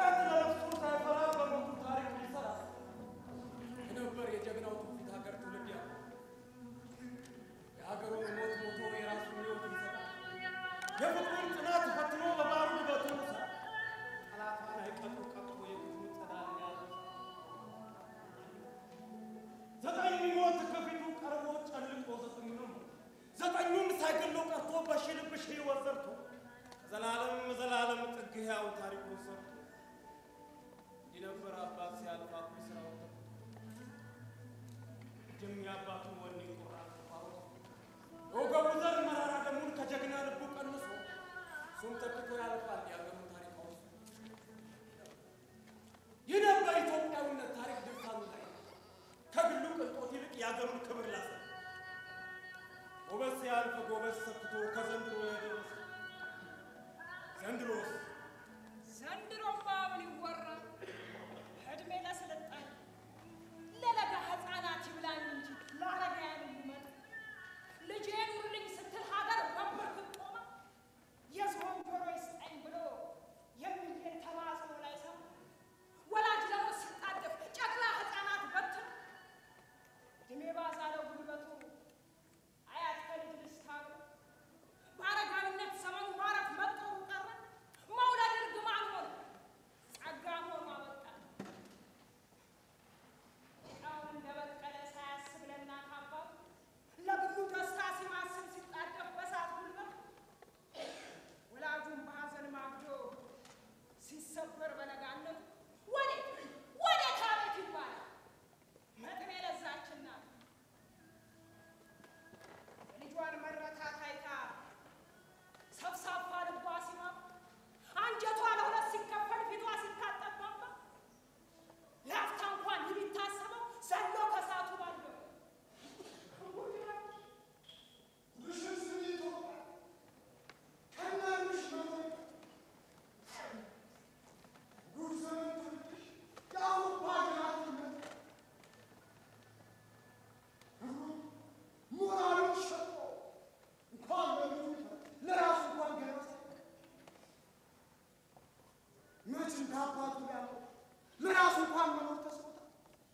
ኃጢአት ለነፍሱ ሳይፈራ በሞቱ ታሪክ ሊሰራ የነበር የጀግናው ትውፊት ሀገር ትውልድ ያለ የሀገሩን ሞት ሞቶ የራሱን ሕይወት ይሰጣል። የፍቅሩን ጽናት ፈትኖ በባሩ በትሩ ጠላቷን አይቀጡ ቀጥቶ የክፉ ጸዳል ያለ ዘጠኝ ሞት ከፊቱ ቀርቦ ጨልቆ ዘጠኙንም ዘጠኙም ሳይገለው ቀርቶ በሽልብሽ ሕይወት ዘርቶ ዘላለም ዘላለም ጥግ ሕያው ታሪኩን ሰርቶ እንዲህ ነበር አባት ሲያልፍ አኩሪ ስራውን ተክቶ ጅም የአባቱን ወኔ ቁራጥ ተፋውቶ የወገቡ ዘር መራራ ደሙን ከጀግና ልቡ ቀንሶ እሱም ተክቶ ያልፋል የአገሩን ታሪክ አውሶ ይህ ነበር ኢትዮጵያዊነት ታሪክ ድርሳኑ ላይ ከግሉ ቅንጦት ይልቅ የአገሩን ክብር ላሰ ጎበዝ ሲያልፍ ጎበዝ ሰክቶ ከዘንድሮ የደረሰ ዘንድሮስ ዘንድሮማ ምን ይወራ እድሜ ለስልጣን ለለጋ ህፃናት ይብላኝ እንጂ ለአረጋውያን ይመጡ ልጄን ኑርልኝ ስትል ሀገር በንበርክክ ቆማ የዝሆን ጆሮ ይስጠኝ ብሎ የሚልን ተማጽኖ ላይ ሰማ ወላጅ ለሞት ሲጣደፍ ጨቅላ ህፃናት በትን እድሜ ባዛለው ጉልበቱ አያት ከልጅ ልስታሉ በአረጋዊነት ዘመኑ ማረፍ መጦሩ ቀረ መውለድ እርግማን ሆነ ጸጋ ሆኖ አበቃ ጣውን እንደበቀለ ሳያስብ ለእናት አባቱ ለግሉ ደስታ ሲማስብ ሲጣደፍ በሳት ጉልበት ወላጁን በሐዘን ማግዶ ሲሰበር በለጋነቱ ወዴት ወዴት አቤት ይባላል መጥኔ ለዛችና የልጇን መረታት አይታ ሰብሳባ ልቧ ሲማም አንጀቷ ለሁለት ሲከፈል ፊቷ ሲታጠባባ ለአፍታ እንኳን ይህ ቢታሰበው ዘሎ ከሳቱ ባለው ለራሱ እንኳን መኖር ተስኖታል።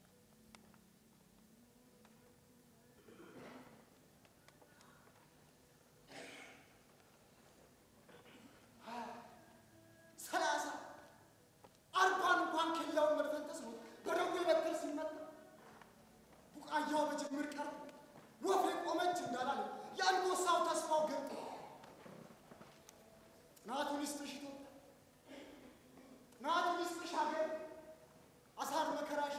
ሰላሳ አርባን እንኳን ኬላውን መድፈን ተስኖት በደዌ በትር ሲመታ ቡቃያው በጅምር ቀር ወፍ ቆመች እንዳላለ የአንበሳው ተስፋው ገብቶ ጥናቱን ይስጥሽ ኢትዮጵያ፣ ጥናቱን ይስጥሽ ሀገር፣ አሳር መከራሽ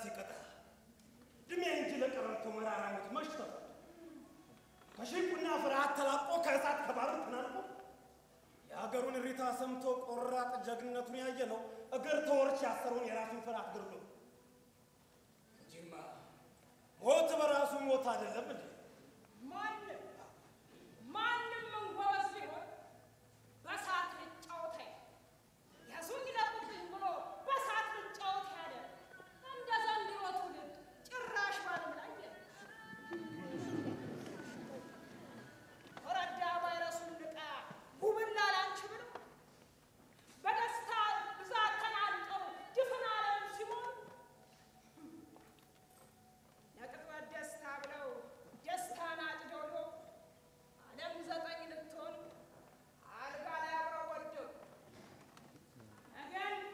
ሲቀጣ ድሜ እንጂ ለቀረርቶ መራራነት መሽተት ከሽንቁና ፍርሃት ተላቆ ከእሳት ከባህር ተናንቆ የሀገሩን እሪታ ሰምቶ ቆራጥ ጀግንነቱን ያየ ነው እግር ተወርች ያሰረውን የራሱን ፍርሃት ግርሎ እንጂማ ሞት በራሱ ሞት አይደለም እንዴ? ማንም ማንም እንጎበዝ ቢሆን በሳት ልጫወት አይል ያዙኝ ይለቁብኝ ብሎ በሳት ልጫወት ያለ እንደ ዘንድሮ ትውልድ ጭራሽ ባለም ላይ የለም። ወረዳ ቫይረሱን ንቃ ጉብላ ላንቺ ብለው በደስታ ብዛት ተናንቀው ድፍን ዓለም ሲሆን ለቅጽበት ደስታ ብለው ደስታን አጭደው ዓለም ዘጠኝ ልትሆን አልጋ ላይ አብረው ወደቁ። ነገን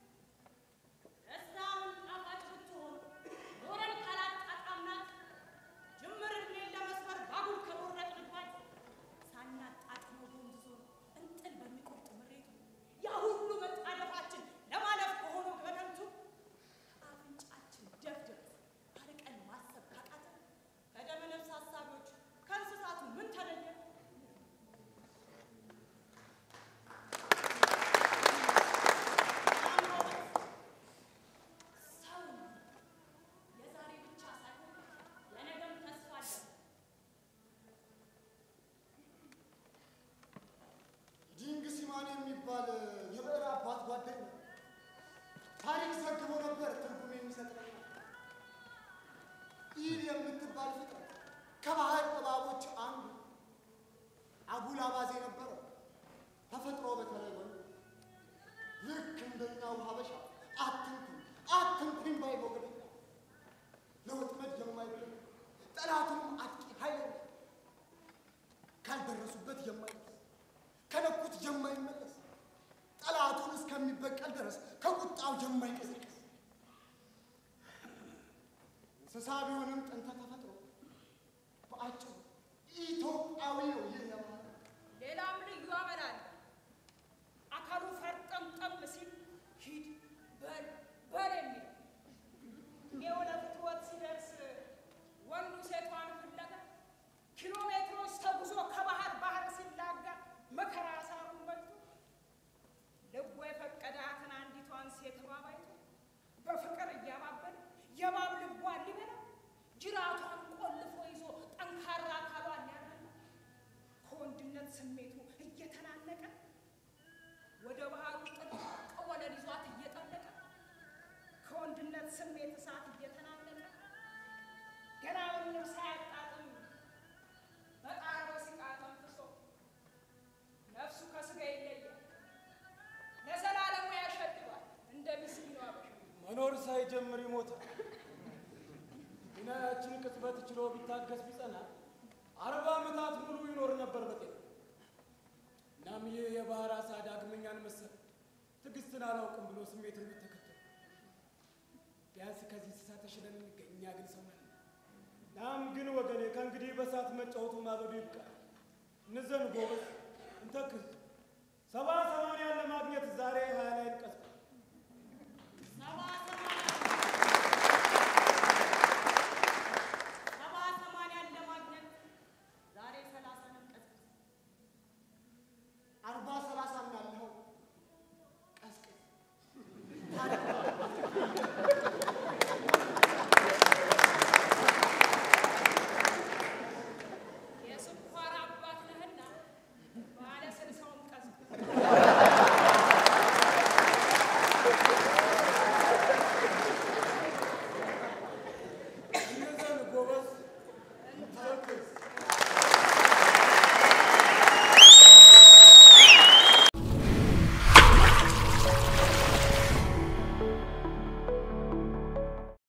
ደስታውን ጣፋጭ ብትሆን ኖረን ካላጣጣምናት ጅምር እድሜን ለመስመር ባቡር ከቦረቅንባት ሳናጣጥመው ጎንብሶ እንጥል በሚቆርጥ ምሬቱ ያ ሁሉ መጣደፋችን ለማለፍ ከሆነው ገደምቱ አፍንጫችን ደፍድፍ አርቀን ማሰብ ካቃተን ከደመ ነፍስ ሀሳቢዎች ከእንስሳቱ ምን ተለየ? ሰው የዛሬ ብቻ ሳይሆን የነገም ተስፋ አለን። ዲንግ ሲማን የሚባል የብዕር አባት ጓደኛ ታሪክ ዘግቦ ነበር። ትርጉም የሚሰጥ ነገር ኢል የምትባል ፍጥረት ከባህር እባቦች አንዱ አጉል አባዜ ነበረው። ተፈጥሮ በተለይ ወንድ ልክ እንደኛው ሀበሻ አትንኩኝ አትንኩኝ ባይ ሞገደኛ ለወጥመድ የማይገኝ ጠላቱንም አጥቂ ኃይለኛ ካልደረሱበት የማይደርስ ከነኩት የማይመለስ ጠላቱን እስከሚበቀል ድረስ ከቁጣው የማይቀሰቀስ እንስሳ ቢሆንም ጥንተ ተፈጥሮ በአጭሩ ኢትዮጵያዊ ነው። ይህ የማለት ሌላም ልዩ አመላል አካሉ ፈርጠምጠም ሲል ሂድ በል በል የሚል የወደ ፍትወት ሲደርስ ወንዱ ሴቷን ፍለጋ ኪሎ ሜትሮች ተጉዞ ከባህር ባህር ሲላጋ መከራ ሳሩን በልቶ ልቦ የፈቀዳትን አንዲቷን ሴት እባብ አይቶ በፍቅር እያባበለ የእባብ ልቧን ሊበላ ጅራቷን ቆልፎ ይዞ ጠንካራ አካሏን ሊያናላ ከወንድነት ስሜቱ እየተናነቀ ወደ ባህሩ ጥልቅ ወለል ይዟት እየጠለቀ ከወንድነት ስሜት እሳት እየተናነቀ ገና ምንም ሳያጣጥም በቃሮ ሲቃ ተንፍሶ ነፍሱ ከስጋ ይለያል፣ ለዘላለሙ ያሸድባል እንደ ምስኪኑ አበሻ። መኖር ሳይጀምር ይሞታል። ግና ያችን ቅጽበት ችሎ ቢታገስ ቢጸና አርባ ዓመታት ሙሉ ይኖር ነበር በጤና። እናም ይህ የባህር አሳ ዳግመኛን መሰል ትዕግስትን አላውቅም ብሎ ስሜትን ቢተከተል ቢያንስ ከዚህ እንስሳ ተሽለን እንገኝ። እኛ ግን ሰው ነን። ናም ግን ወገኔ ከእንግዲህ በሳት መጫወቱ ማበዱ ይብቃል። እንዘን ጎበዝ፣ እንተክዝ። ሰባ ሰማንያን ለማግኘት ዛሬ ሀያ ላይ እንቀስቅስ።